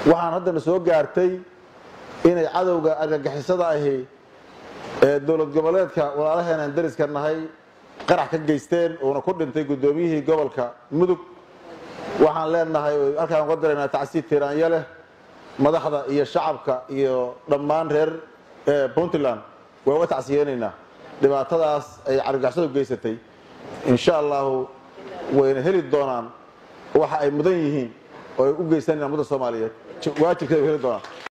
waxaan haddana soo gaartay inay cadowga argagixisada ahi ee dowlad goboleedka walaalaheenaan dariska nahay qarax ka geysteen uuna ku dhintay guddoomiyihii gobolka mudug waxaan leenahay halkaan uga daraynaa tacsiid tiiraanya leh madaxda iyo shacabka iyo dhammaan reer puntland waan uga tacsiyeenaynaa dhibaatadaas ay argagixisadu geysatay insha allahu wayna heli doonaan waxa ay mudan yihiin oo ay u geysanayaan ummadda soomaaliyeed waajibkeeda way heli doonaan